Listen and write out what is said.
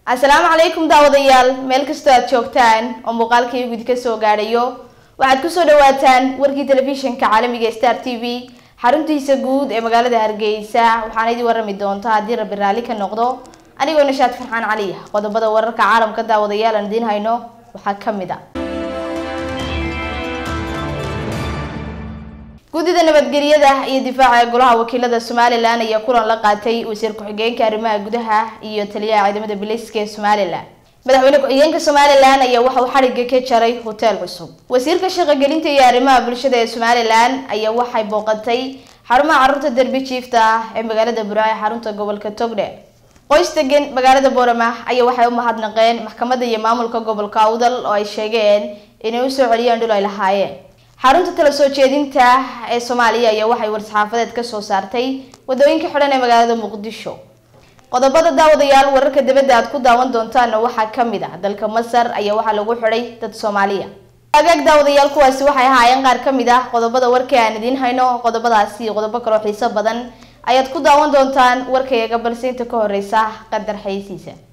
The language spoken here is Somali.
asalaamu calaykum daawadayaal meel kastoo aad joogtaan oo muuqaalkii gudi ka soo gaadhayo waxaad kusoo dhawaataan warkii telefishinka caalamiga star t v xaruntiisa guud ee magaalada hargeysa waxaana idin warami doonta haddii rabbi raalli ka noqdo anigoo nashaad farxaan cali qodobada wararka caalamka daawadayaal aan idiin hayno waxaa ka mid a guddida nabadgelyada iyo difaaca ee golaha wakiilada somalilan ayaa kulan la qaatay wasiir ku-xigeenka arrimaha gudaha iyo taliyaha ciidamada biliiska ee somalilan madaxweyne ku-xigeenka somalilan ayaa waxa uu xadhigga ka jaray hotel cusub wasiirka shaqogelinta iyo arrimaha bulshada ee somalilan ayaa waxay booqatay xarumaha carruurta derbi jiifta ah ee magaalada buraac ee xarunta gobolka togdhe qoys degan magaalada boorama ayaa waxay u mahadnaqeen maxkamadda iyo maamulka gobolka awdal oo ay sheegeen inay usoo celiyaan dhul ay lahaayeen xarunta tala soo jeedinta ee soomaaliya ayaa waxay war-saxaafadeed ka soo saartay wadooyinka xidhan ee magaalada muqdisho qodobada daawadayaal wararka dibadda aad ku daawan doontaana waxaa ka mid ah dalka masar ayaa waxaa lagu xidhay dad soomaaliya agaag daawadayaal kuwaasi waxay ahaayeen qaar ka mid ah qodobada warkii aan idiin hayno qodobadaasi iyo qodobo kaloo xiiso badan ayaad ku daawan doontaan warkayaga balse inta ka horeysa qadar xayeysiisa